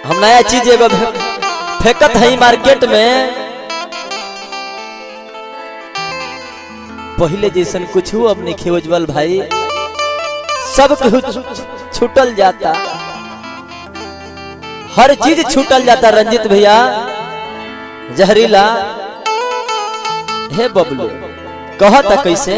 हम नया चीज एगो फे- फेंकत है मार्केट में पहले जैसन कुछ अब नहीं खे उज्जवल भाई सब केहू छु- छूटल जाता हर चीज छूटल जाता रंजित भैया जहरीला हे बबलू कहता कैसे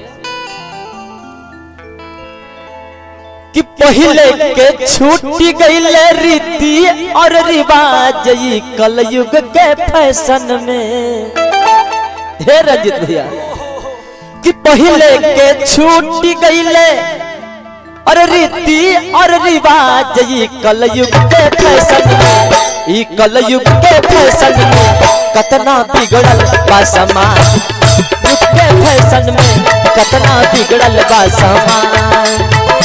कि पहले के छूटी गईले रीति और रिवाज ई कलयुग के फैशन में हे रंजित भैया कि पहले के छूटी गईले और रीति और रिवाज ई कलयुग के फैशन में ई कलयुग के फैशन में कतना बिगड़ल बा समाज युग के फैशन में कतना बिगड़ल बा समाज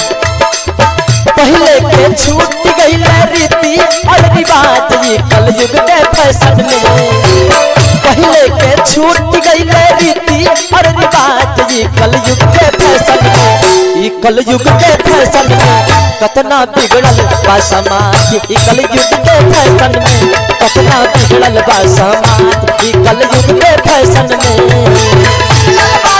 पहले के छूट गई रीति और रिवाज ये कलयुग के फैशन में पहले के छूट गई रीति और रिवाज ये कलयुग के फैशन में ये कलयुग के फैशन में कतना बिगड़ल बा समाज ये कलयुग के फैशन में कतना बिगड़ल बा समाज ये कलयुग के फैशन में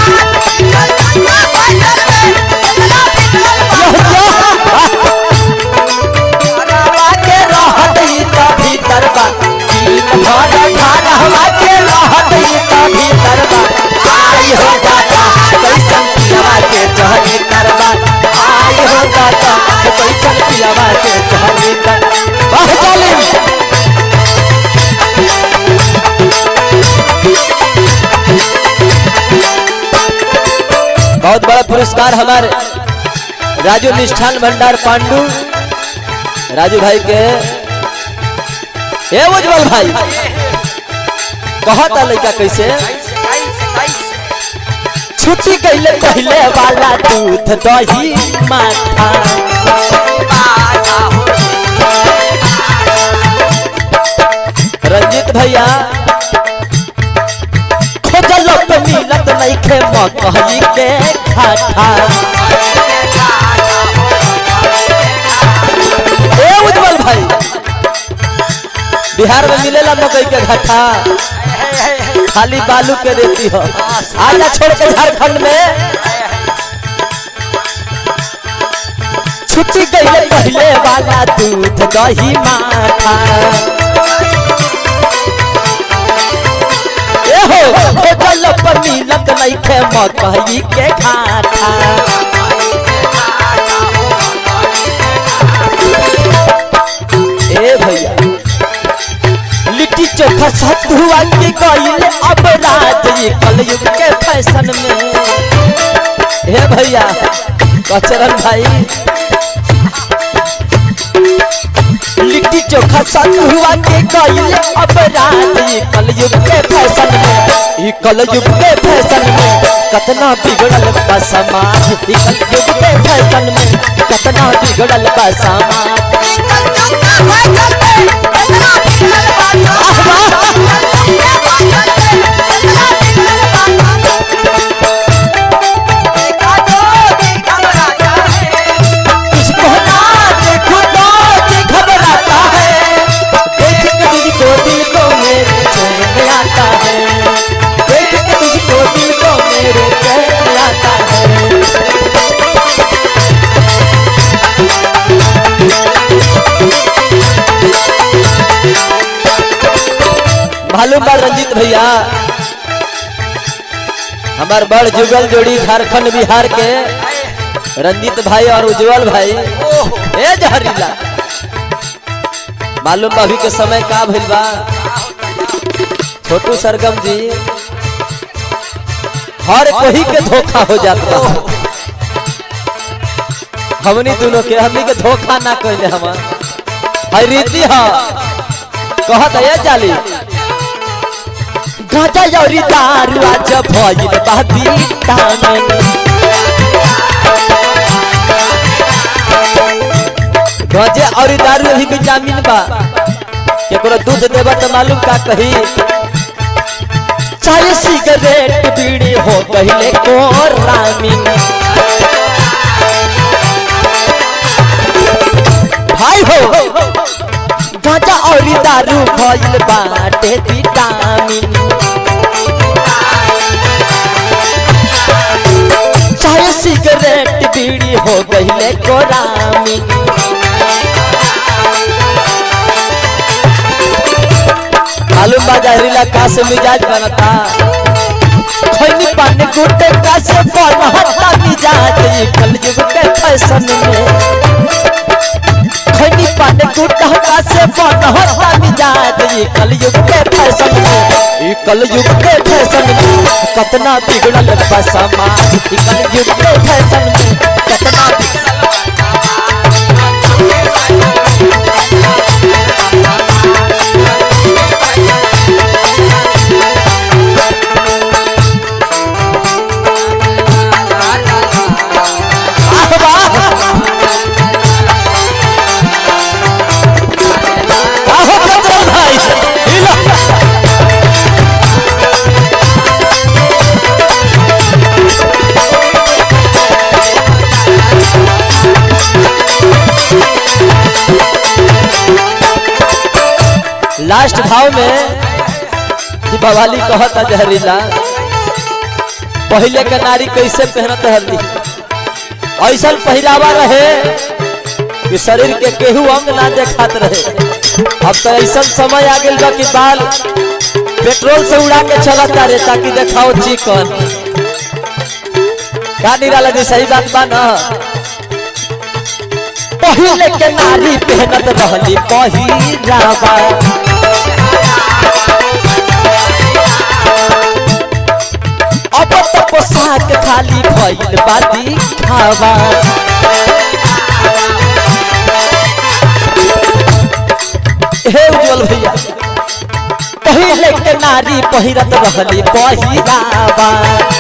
हवा के रहत ई त भीतर बा दिन भर घर हवा के रहत ई त भीतर बा आई हो दादा कैसन पियावा के चहनी करबा आई हो दादा कैसन पियावा के चहनी कर वाह जालिम बहुत बड़ा पुरस्कार हमारे राजू निष्ठान भंडार पांडु राजू भाई के ए उज्जवल भाई कहता लड़का कैसे छुट्टी गईले पहले वाला दूध दही माठा रंजित भैया खोजल पे मिलत नहीं खे मकई के खाठा ए उज्जवल भाई बिहार में मिलेला मकई के घट्टा खाली बालू के देती हो आजा छोड़ के झारखंड में छुट्टी गई पहले वाला दूध दही माथा ए हो खोजल पर मिलत नहीं खे मकई के घाटा ए भैया लिट्टी चोखा सतुआ के गईल अब रात ये कलयुग के फैशन में हे भैया कचरन भाई लिट्टी चोखा सतुआ के गईल अब रात ये कलयुग के फैशन में ये कलयुग के फैशन में कतना बिगड़ल बा समाज ये कलयुग के फैशन में कतना बिगड़ल बा समाज किसको ना देखो तो जी घबराता है देख के तुझको दिल को मेरे चैन आता है देख के तुझको दिल को मेरे चैन आता है मालूम बा रंजीत भैया हमार बड़ जुगल जोड़ी झारखंड बिहार के रंजीत भाई और उज्जवल भाई ए जहरीला मालूम बा अभी के समय का भइल बा छोटू सरगम जी हर कोई के धोखा हो जाता हमनी दोनों के हमनी के धोखा ना कहले हम है रीति ह कहत है जाली गाजा यौरी दारू आज भइल बादी तानन गजे और दारू अभी भी जामीन बा केकरो दूध देबा तो मालूम का कही चाहे सिगरेट बीड़ी हो कहले को रामीन भाई हो गांजा और दारू भइल बाटे विटामिन चाहे सिगरेट बीड़ी हो गईले कोरामिन मालूम बा जहरीला का से मिजाज बनता खैनी पानी गुटे का से बनता मिजाज ये कलयुग के फैशन में खैनी पानी गुटा का से बनता मिजाज ये कलयुग के फैशन में ये कलयुग के फैशन में कतना बिगड़ल बा समाज ये कलयुग के फैशन में कतना बिगड़ल आह वाह आहो कतरा भाई हिला लास्ट भाव में कि बवाली कहता जहरीला पहले के नारी कैसे पहनत हल्दी ऐसा पहरावा रहे कि शरीर के केहू अंग ना देखात रहे अब तो ऐसा समय आ गइल बा कि बाल पेट्रोल से उड़ा के चलता रे ताकि देखाओ चिकन का निराला जी सही बात बा ना पहले के नारी पहनत रहली पहिरावा अब तो पोशाक खाली भइल बादी खावा हे उज्जवल भैया पहले के नारी पहिरत रहली पहिरावा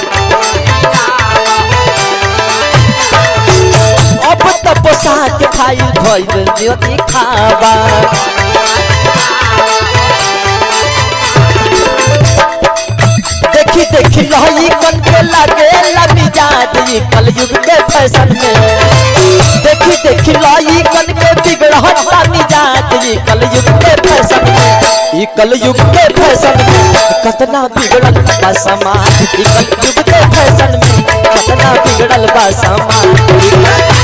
अब तो पोशाक खाइल भइल ज्योति खावा देखी देखी लही कन के लागे मिजाज ये कलयुग के फैशन में देखी देखी लही कन के बिगड़ता मिजाज ये कलयुग के फैशन में ये कलयुग के फैशन में कतना बिगड़ल बा समाज ये कलयुग के फैशन में कतना बिगड़ल बा समाज